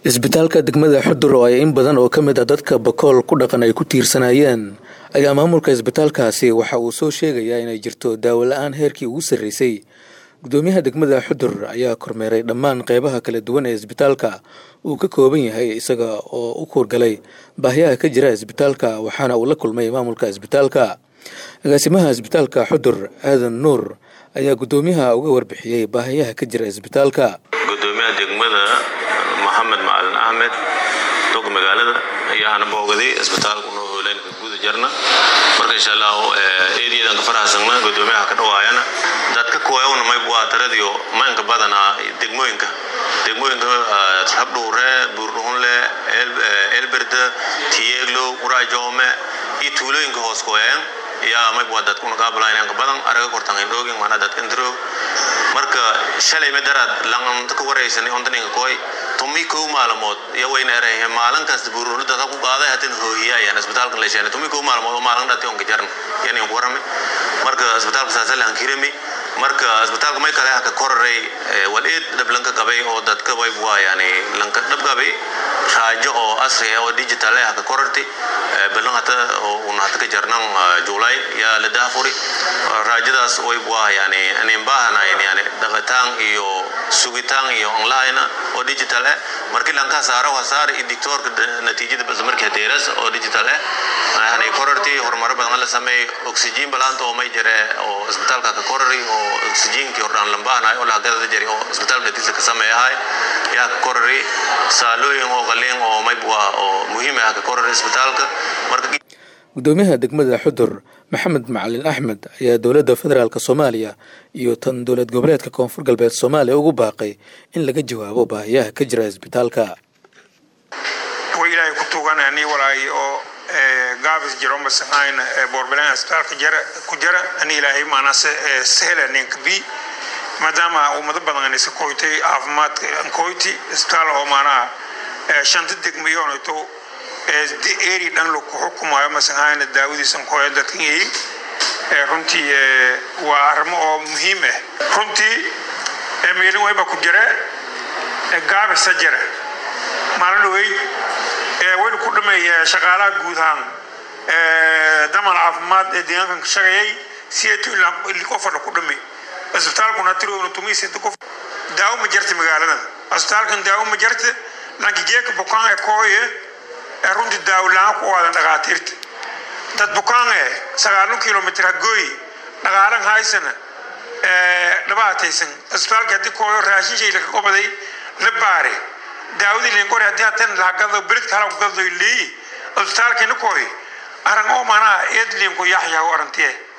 isbitaalka degmada xudur oo ay in badan oo ka mid a dadka bakool ku dhaqan ay ku tiirsanayeen ayaa maamulka isbitaalkaasi waxa uu soo sheegayaa inay jirto daawo la-aan heerkii ugu sarreysay gudoomiyaha degmada xudur ayaa kormeeray dhammaan qeybaha kala duwan ee isbitaalka uu ka kooban yahay isaga oo u kuurgalay baahiyaha ka jira isbitaalka waxaana uu la kulmay maamulka isbitaalka agaasimaha isbitaalka xudur aadan nuur ayaa gudoomiyaha uga warbixiyey baahiyaha ka jira isbitaalka gudoomiyaha degmada maxamed macalin axmed dog magaalada ayaana boogaday isbitaalka noo hooleynka guda jarna marka insha allah eedayadan ka farahasagna gudoomiyaha ka dhawaayana dadka kuwayawna mayb waa taradiyo maynka badanaa degmooyinka degmooyinka habdhuure buurdhuhunle elberde tiyeeglow qurajoome iyo tuulooyinka hoos kuwayaan yaa mayb waa dadka unaqaabilaynanka badan araga kortan hindhoogin mana dadka indiro marka shalay madaraad langanta ka waraysanay ondaninka koy tumi kow maalamood iyo wayna erahe maalin kasta buururu dadka ku qaaday hatin hooyiyayaan isbitaalkan la sheegay tumi kow maalamood oo maalin dhati onka jaran yanin ku warame marka isbitaalka saasa lahan kirami marka isbitaalka may kale haka koraray wal eed dhab lanka qabay oo dadka wayb waa yani lanka dhab qabay raajo oo asri oo digital ah haka korarti balan hata oo un hata ka jarnan juulay yaa la daafuri raajadaas wayb waa yani anin baahanayn yani dhaqataan iyo sugitaan iyo online oo digital ah markii lanka saaro wasaar iyo dictorka natiijada bas markii deeras oo digital ah yani korarti horumar badan la sameey oxygen balanta oo may jire oo isbitaalka ka korari oo oxygenkii hordhaan lambaanahay oo lahagada jari oo isbitaalka dhatiisa ka sameeyahay yaa ka korari saalooyin oo qaliin oo mayb waa oo muhiim ah ka korari isbitaalka marka gudoomiyaha degmada xudur maxamed macalin axmed ayaa dowladda federaalk soomaaliya iyo tan dowlad goboleedka koonfur galbeed soomaaliya ugu baaqay in laga jawaabo baahiyaha ka jira isbitaalka wa ilaahay ku tuganani walaay oo gaabis jiro masahayn boorbilaan isbitaalka jara ku jara ani ilaahay maanase sehla ninka bi maadaama ummado badan isa koytay caafimaadka koyti isbitaal oo maanaha shanta degmayoonayto eri dhan lagu xukumayo masahayna daawadiisan koya dadkan yihiin runtii waa arrimo oo muhiim ah runtii meelin wayba ku jira gaabisa jira maalin dhawey waynu ku dhamay shaqaalaha guud ahaan damal caafimaad ee deegaankan ka shaqeeyay siyeeto qofana ku dhamay isbitaalkuna tiroona tumiisita qof daawo ma jarta magaaladan isbitaalkan daawo ma jarta laakiin jeeka bukaan ee kooye runtii daawlaan ku waadan dhakhaatiirta dad bukaan eh sagaalun kilomitr hagooy dhaqaalan haysana dhabaataysan isbitaalka haddii kooyo raashin shay laga qobaday la baare daawadii lenkore haddii hatan lahagado beridka halagado leeyi isbitaalkina kooy arang oo manaa eed leenku yaxyaa arantiye